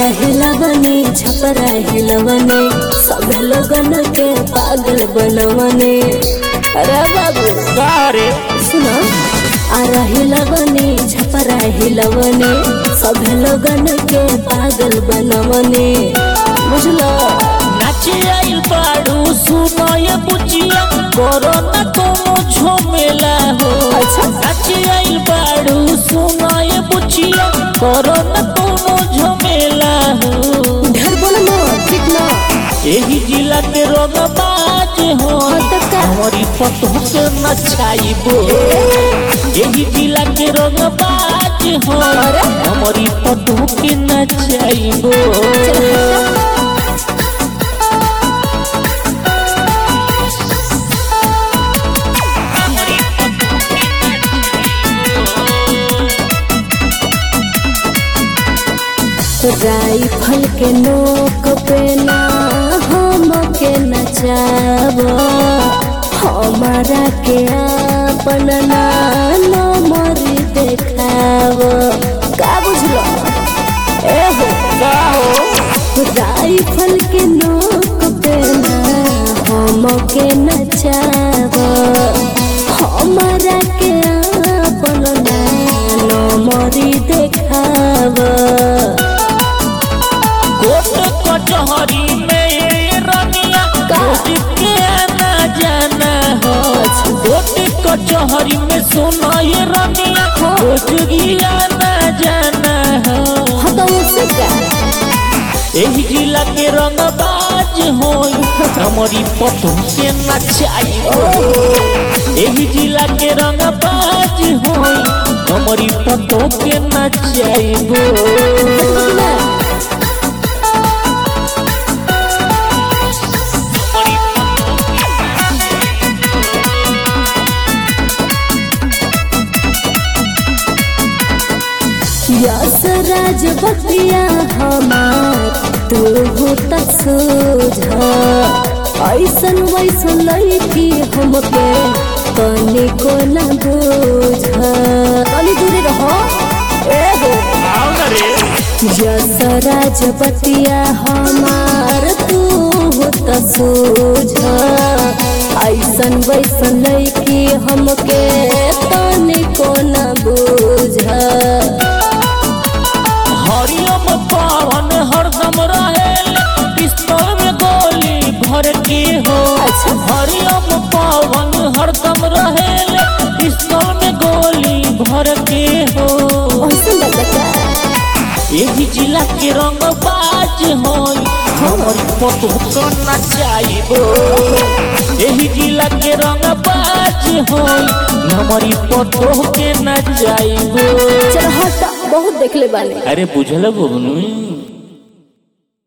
हिलवने छपरा हिलवने सब लोगन के पागल बनवने अरे बाबू सारे सुना आरा हिलवने छपरा हिलवने सब लोगन के पागल बनवने बुझलो नाचे आइल बाड़ू सुनय बुचिया करो न कोनो झमेला हो अच्छा। नाचे आइल बाड़ू सुनय बुचिया करो न कोनो झमेला हो ढेर बोल मत ठीक ना एही जिला के रोग बाज हो हाँ तो का? हमारी पतों के नचाइबो एही जिला के रोग बाज हो अरे? हमारी पतों के नचाइबो राइफल के नोक पे ना हम के नचाब हमारा के अपन ना नंबर देखाब का बुझलो ए हो का हो राइफल के नोक पे ना हम के नचाब हमारा के अपन ना नंबर देखाब कोट कचहरी में ये रनिया का? रोज के आना जाना हो कोट कचहरी में सुना ये रनिया रोज की आना जाना हो हाँ तो उससे क्या एही जिला के रंग बाज हो हमारी पतों के नचाई एही जिला के रंग बाज हो हमारी पतों के नचाइबो यस राज बतिया हमार तू हो त सोझ ऐसन वैसन लड़की हमके तनी को न बोझ तनी दूरी रहो ए हो आओ ना रे यस राज बतिया हमार तू हो त सोझ ऐसन वैसन लड़की हमके तनी को न बोझ हरियम पावन हरदम रहेल पिस्तौल में गोली भर के हो अच्छा। हरियम पावन हरदम रहेल पिस्तौल में गोली भर के हो ऐसन लगता एही जिला के रंग बाज हो हमर पतो को नचाइबो एही जिला के रंग बाज हो हमारी पतो के नचाइबो चल हट बहुत देख ले बानी अरे बुझल बबनू